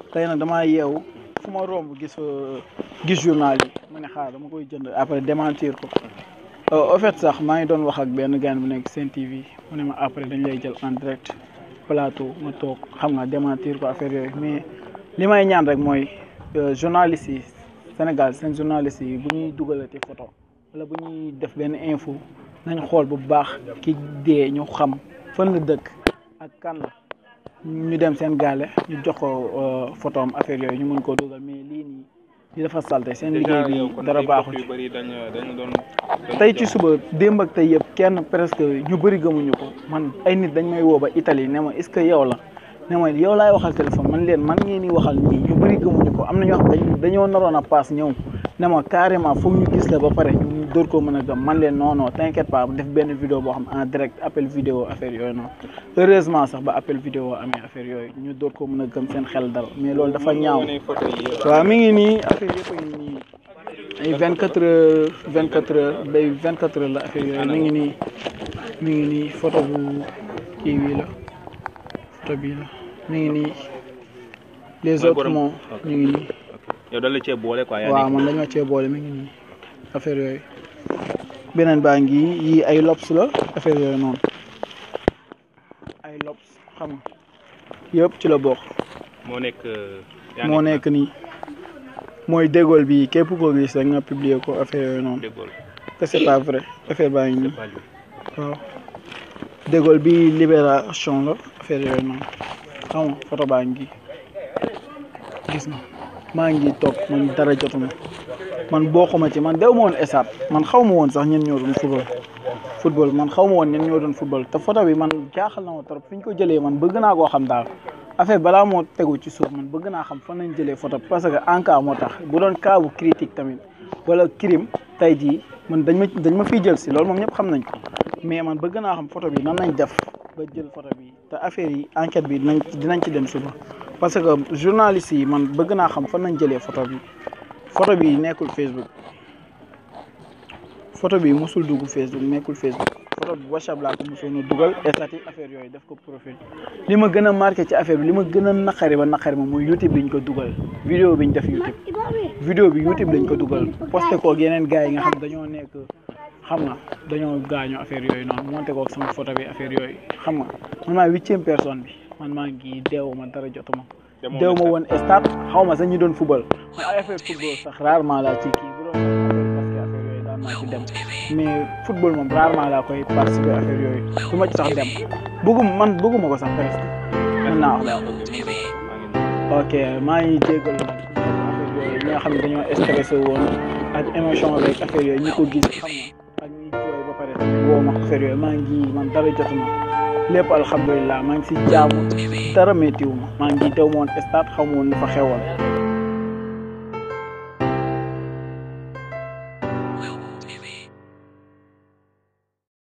tey nag damaa yeewu fu ma romb gis gis journal yi ma ne xaar dama koy jënd après démentir ko au fait sax maa ngi doon wax ak benn gaan bu nekk Sen TV mu ne ma après dañ lay jël en direct plateau ma toog xam nga démentir ko affaire yooyu mais li may ñaan rek mooy journaliste yi Sénégal seen journaliste yi bu ñuy dugalati photo wala bu ñuy def benn info nañ xool bu baax ki dee ñu xam fan la dëkk ak kan la ñu dem seen gaale ñu jox ko photo am affaire yooyu ñu mën koo dugal mais lii nii li dafa salte seen liggéey bi dara baaxul ci tey ci suba démb ak tey yëpp kenn presque ñu bëri gëmuñu ko man ay nit dañ may woo ba Italie ne ma est-ce que yow la ne ma yow laay waxal téléphone man leen man ngeen di waxal nii ñu bëri gëmuñu ko am na ñoo xam dañ dañoo naroon a paas ñëw ne ma carrément foog ñu gis la ba pare ñu dóor koo mën a gëm man leen non non t'inquiète pas def benn vidéo boo xam en direct appel vidéo affaire yooyu noonu heureusement sax ba appel vidéo amee affaire yooyu ñu dóor koo mën a gëm seen xel dal mais loolu dafa ñaaw waaw mi ngi nii affaire yëpp a ngi nii ay vingt quatre heures vingt quatre heures bay vingt quatre heures la affaire yooyu mi ngi nii mi ngi nii photo bu kii bii la photo bii la mi ngi nii les autres moom ñu ngi nii yow dañ la cee boole quoi. waaw man dañoo cee boole mi ngi nii affaire yooyu beneen baa ngi yii ay lobs la affaire yooyu noonu ay lobs xam nga yëpp ci la bokk. moo nekk. moo nekk nii mooy dégool bi képp koo gis rek nga publier ko affaire yooyu noonu. dégool que c'est pas vrai affaire baa ngi nii waaw dégool bi libération la affaire yooyu noonu xam nga photo baa ngi gis nga. maa ngi toog man dara jotuma man bokkuma ci man dew ma woon esaat man xaw ma woon sax ñen ñoo doon football football man xaw ma woon ñen ñoo doon football te photo bi man jaaxal na ma trop fi ñu ko jëlee man bëgg naa koo xam daal affaire balaa moo tegu ci suuf man bëgg naa xam fan lañ jëlee photo parce que en cas moo tax bu doon cas bu critique tamit wala crime tey jii man dañ ma dañ ma fiy jël si loolu moom ñëpp xam nañ ko mais man bëgg naa xam photo bi nan lañ def ba jël photo bi te affaire yi enquête bi dinañ dinañ ci dem suba parce que journaliste yi man bëgg naa xam fan nañ jëlee photo bi photo bi nekkul Facebook photo bi musul dugg Facebook nekkul Facebook photo bi WhatsApp laa ko musoon a dugal statut affaire yooyu def ko profil li ma gën a marqué ci affaire bi li ma gën a naqari ba naqari ma mooy YouTube bi ñu ko dugal vidéo bi ñu def YouTube vidéo bi YouTube lañ ko dugal posté ko ak yeneen gars yi nga xam dañoo nekk xam nga dañoo gaañoo affaire yooyu noonu monté ko ak sama photo bi affaire yooyu xam nga man maa huitième personne bi man maa ngi deewu ma dara jotuma deew ma woon stade xaw ma sax ñi doon football man ay affaire football sax rarement laa ci kii bu doon affaire parce que affaire yooyu daan naa ci dem mais football moom rarement laa koy participer affaire yooyu du ma ci sax dem bëggum man bëgguma ko sax presque mën naa wax ok maa ngi jégalu nag affaire yooyu ñi nga xam ne dañoo stressé woon ak émotion rek affaire yooyu ñi ko gis xam nga ak ñi jooy ba pare woo ma affaire yooyu maa ngi man dara jotuma lépp alhamdulilah maa ngi si jaamu dara méttiwu ma maa ngi teew ma woon stade xaw ma woon fa xewoon